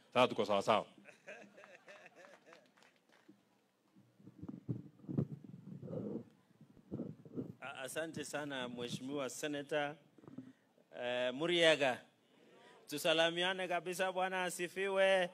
Sasa tuko sawa sawa. A- Asante sana Mheshimiwa Senator uh, Muriega. Tusalamiane kabisa, bwana asifiwe.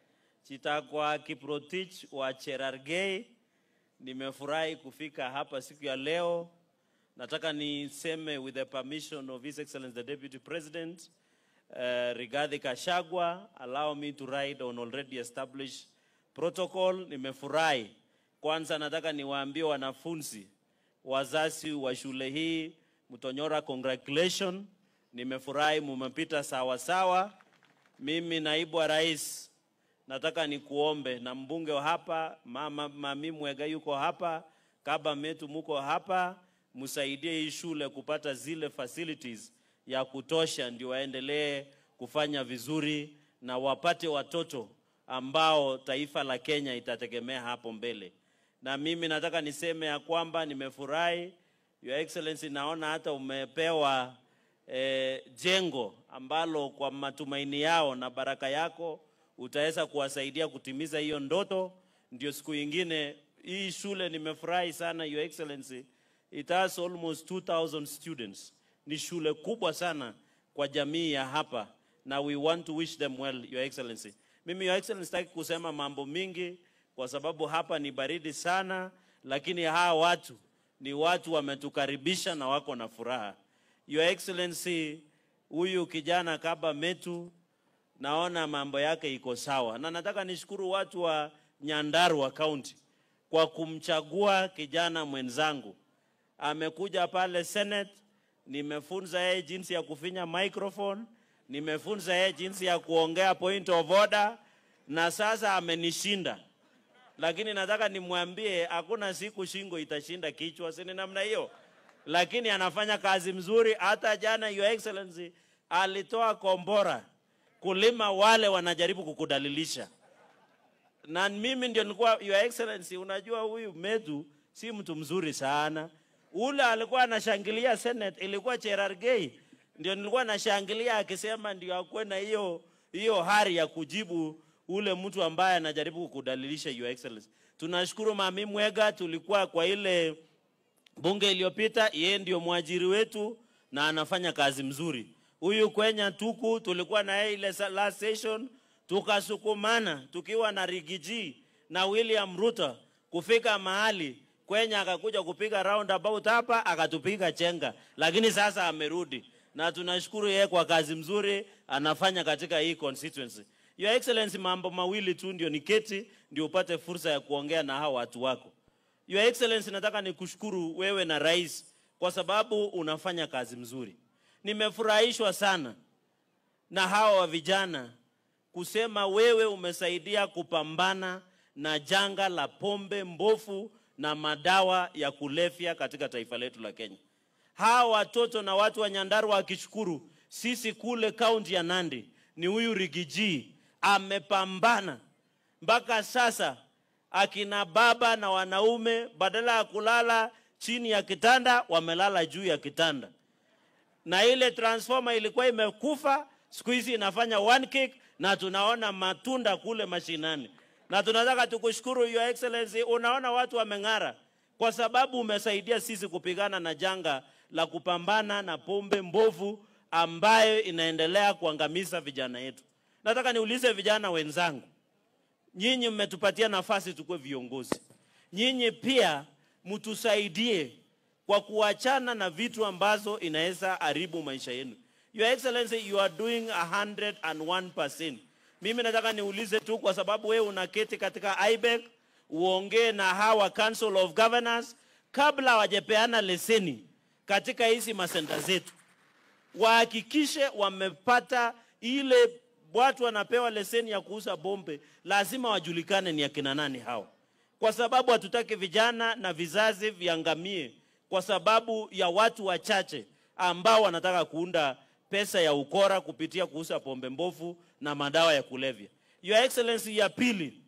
Chitakwa Kiprotich wa Cherargei. Nimefurahi kufika hapa siku ya leo. Nataka niseme with the permission of His Excellency the Deputy President uh, Rigathi Kashagwa, allow me to ride on already established protocol. Nimefurahi. Kwanza nataka niwaambie wanafunzi wazazi wa shule hii Mtonyora, congratulation. Nimefurahi mumepita sawa sawa. Mimi naibu wa rais nataka nikuombe na mbunge wa hapa mama mami Mwega yuko hapa, kaba metu muko hapa, msaidie hii shule kupata zile facilities ya kutosha, ndio waendelee kufanya vizuri na wapate watoto ambao taifa la Kenya itategemea hapo mbele. Na mimi nataka niseme ya kwamba nimefurahi Your Excellency, naona hata umepewa eh, jengo ambalo kwa matumaini yao na baraka yako utaweza kuwasaidia kutimiza hiyo ndoto. Ndio siku ingine hii shule nimefurahi sana Your Excellency, it has almost 2000 students. Ni shule kubwa sana kwa jamii ya hapa na we want to wish them well Your Excellency. Mimi Your Excellency sitaki kusema mambo mingi kwa sababu hapa ni baridi sana, lakini hawa watu ni watu wametukaribisha na wako na furaha. Your Excellency, huyu kijana Kaba Metu naona mambo yake iko sawa, na nataka nishukuru watu wa Nyandarua County kwa kumchagua kijana mwenzangu. Amekuja pale Senate, nimefunza yeye jinsi ya kufinya microphone, nimefunza yeye jinsi ya kuongea point of order, na sasa amenishinda lakini nataka nimwambie hakuna siku shingo itashinda kichwa, si ni namna hiyo? Lakini anafanya kazi mzuri. Hata jana Your Excellency alitoa kombora kulima wale wanajaribu kukudalilisha, na mimi ndio nilikuwa Your Excellency, unajua huyu Metu si mtu mzuri sana. Ule alikuwa anashangilia Senate, ilikuwa Cherargei, ndio nilikuwa nashangilia akisema ndio akuwe na hiyo hiyo hari ya kujibu ule mtu ambaye anajaribu kukudalilisha Your Excellency. Tunashukuru Mami Mwega, tulikuwa kwa ile bunge iliyopita, yeye ndio mwajiri wetu na anafanya kazi mzuri. Huyu Kwenya Tuku tulikuwa na yeye ile sa- last session, tukasukumana tukiwa na Rigiji na William Ruto kufika mahali Kwenya akakuja kupiga roundabout hapa akatupiga chenga, lakini sasa amerudi na tunashukuru yeye kwa kazi mzuri anafanya katika hii constituency. Your Excellency, mambo mawili tu ndio niketi ndio upate fursa ya kuongea na hawa watu wako. Your Excellency, nataka nikushukuru wewe na rais kwa sababu unafanya kazi mzuri. Nimefurahishwa sana na hawa wa vijana kusema wewe umesaidia kupambana na janga la pombe mbofu na madawa ya kulevya katika taifa letu la Kenya. Hawa watoto na watu wa Nyandarua wakishukuru, sisi kule kaunti ya Nandi ni huyu Rigiji amepambana mpaka sasa, akina baba na wanaume badala ya kulala chini ya kitanda wamelala juu ya kitanda na ile transformer ilikuwa imekufa, siku hizi inafanya one kick na tunaona matunda kule mashinani, na tunataka tukushukuru Your Excellency. Unaona watu wameng'ara kwa sababu umesaidia sisi kupigana na janga la kupambana na pombe mbovu ambayo inaendelea kuangamiza vijana yetu. Nataka niulize vijana wenzangu, nyinyi mmetupatia nafasi tukuwe viongozi, nyinyi pia mtusaidie kwa kuachana na vitu ambazo inaweza haribu maisha yenu. Your Excellency, you are doing 101%. Mimi nataka niulize tu, kwa sababu wewe unaketi katika IBEC, uongee na hawa Council of Governors kabla hawajapeana leseni katika hizi masenta zetu wahakikishe wamepata ile watu wanapewa leseni ya kuuza bombe, lazima wajulikane ni akina nani hao, kwa sababu hatutaki vijana na vizazi viangamie kwa sababu ya watu wachache ambao wanataka kuunda pesa ya ukora kupitia kuuza pombe mbovu na madawa ya kulevya. Your Excellency, ya pili,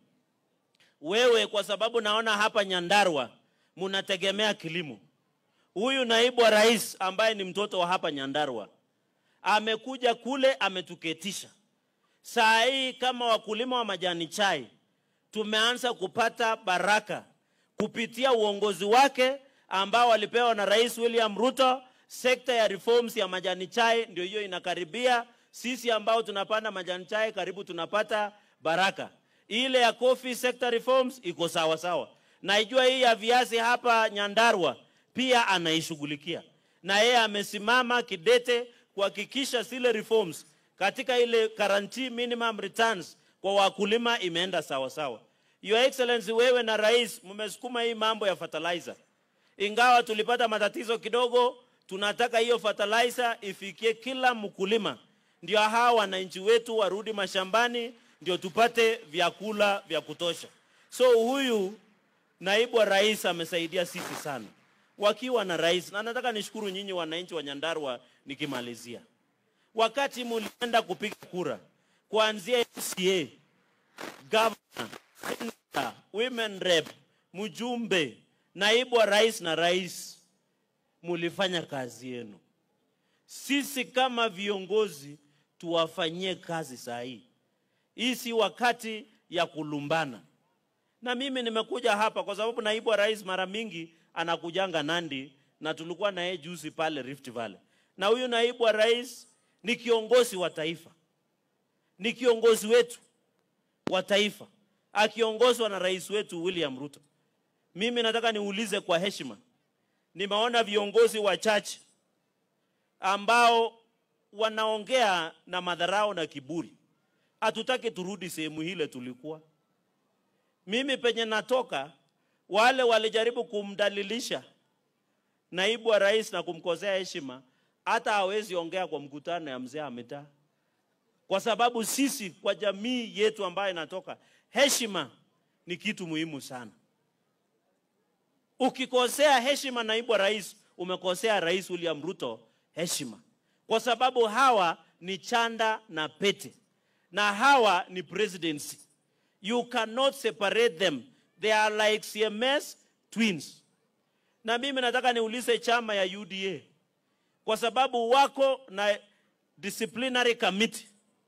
wewe kwa sababu naona hapa Nyandarua munategemea kilimo. Huyu naibu wa rais ambaye ni mtoto wa hapa Nyandarua amekuja kule ametuketisha Saa hii kama wakulima wa majani chai tumeanza kupata baraka kupitia uongozi wake ambao walipewa na Rais William Ruto. Sekta ya reforms ya majani chai ndio hiyo inakaribia. Sisi ambao tunapanda majani chai karibu tunapata baraka. Ile ya coffee sector reforms iko sawa sawa. Naijua hii ya viazi hapa Nyandarua pia anaishughulikia, na yeye amesimama kidete kuhakikisha zile reforms katika ile guarantee minimum returns kwa wakulima imeenda sawa sawa. Your Excellency, wewe na rais mmesukuma hii mambo ya fertilizer, ingawa tulipata matatizo kidogo. Tunataka hiyo fertilizer ifikie kila mkulima, ndio hawa wananchi wetu warudi mashambani, ndio tupate vyakula vya kutosha. So huyu naibu wa rais amesaidia sisi sana wakiwa na rais, na nataka nishukuru nyinyi wananchi wa Nyandarua nikimalizia wakati mulienda kupiga kura kuanzia MCA, governor, senator, women rep, mjumbe, naibu wa rais na rais, mulifanya kazi yenu. Sisi kama viongozi tuwafanyie kazi saa hii. Hii si wakati ya kulumbana. Na mimi nimekuja hapa kwa sababu naibu wa rais mara mingi anakujanga Nandi, na tulikuwa na yeye juzi pale Rift Valley, na huyu naibu wa rais ni kiongozi wa taifa, ni kiongozi wetu wa taifa akiongozwa na rais wetu William Ruto. Mimi nataka niulize kwa heshima, nimeona viongozi wachache ambao wanaongea na madharau na kiburi. Hatutaki turudi sehemu hile tulikuwa. Mimi penye natoka, wale walijaribu kumdalilisha naibu wa rais na kumkosea heshima hata hawezi ongea kwa mkutano ya mzee ametaa, kwa sababu sisi kwa jamii yetu ambayo inatoka, heshima ni kitu muhimu sana. Ukikosea heshima naibu wa rais, umekosea Rais William Ruto heshima, kwa sababu hawa ni chanda na pete, na hawa ni presidency. You cannot separate them, they are like CMS twins. Na mimi nataka niulize chama ya UDA kwa sababu wako na disciplinary committee.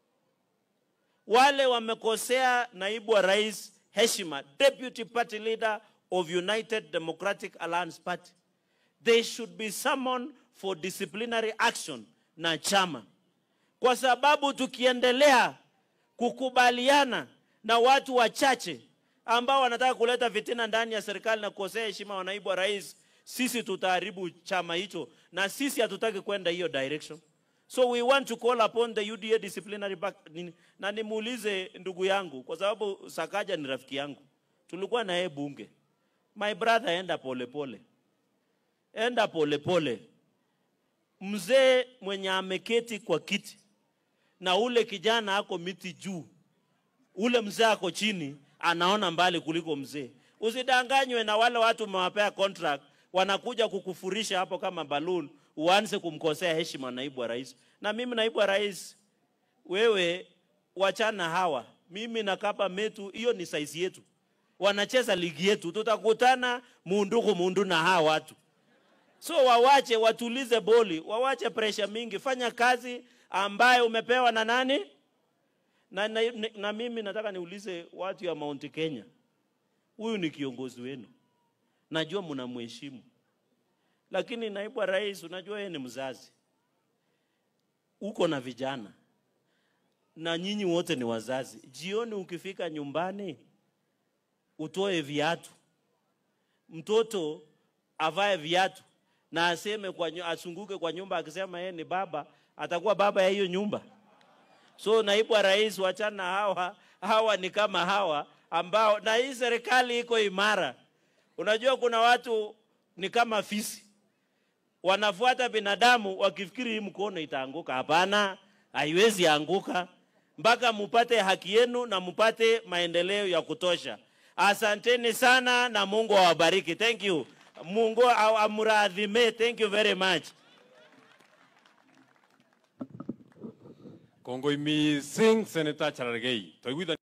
Wale wamekosea naibu wa rais heshima, deputy party leader of United Democratic Alliance Party, they should be summoned for disciplinary action na chama, kwa sababu tukiendelea kukubaliana na watu wachache ambao wanataka kuleta fitina ndani ya serikali na kukosea heshima wa naibu wa rais, sisi tutaharibu chama hicho, na sisi hatutaki kwenda hiyo direction. So we want to call upon the UDA disciplinary back, nini- na nimuulize ndugu yangu, kwa sababu Sakaja ni rafiki yangu, tulikuwa na yeye bunge. My brother, enda polepole pole. Enda polepole pole. Mzee mwenye ameketi kwa kiti na ule kijana ako miti juu, ule mzee ako chini, anaona mbali kuliko mzee. Usidanganywe na wale watu umewapea contract, wanakuja kukufurisha hapo kama balloon, uanze kumkosea heshima naibu wa rais. Na mimi naibu wa rais, wewe wachana hawa, mimi na Kapa Metu, hiyo ni saizi yetu, wanacheza ligi yetu, tutakutana munduku mundu na hawa watu. So wawache watulize boli, wawache presha mingi, fanya kazi ambayo umepewa na nani? Na, na, na, na mimi nataka niulize watu ya Mount Kenya, huyu ni kiongozi wenu, najua mnamheshimu, lakini naibu wa rais, unajua yeye ni mzazi, uko na vijana na nyinyi wote ni wazazi. Jioni ukifika nyumbani, utoe viatu, mtoto avae viatu na aseme kwa, nyu- asunguke kwa nyumba akisema yeye ni baba, atakuwa baba ya hiyo nyumba. So naibu wa rais, wachana na hawa. Hawa ni kama hawa ambao, na hii serikali iko imara. Unajua kuna watu ni kama fisi, wanafuata binadamu wakifikiri hii mkono itaanguka. Hapana, haiwezi anguka mpaka mupate haki yenu na mupate maendeleo ya kutosha. Asanteni sana na Mungu awabariki. Thank you. Mungu amuradhime. Thank you very much. Kongoi mising Senator Cherargei. Toiguithania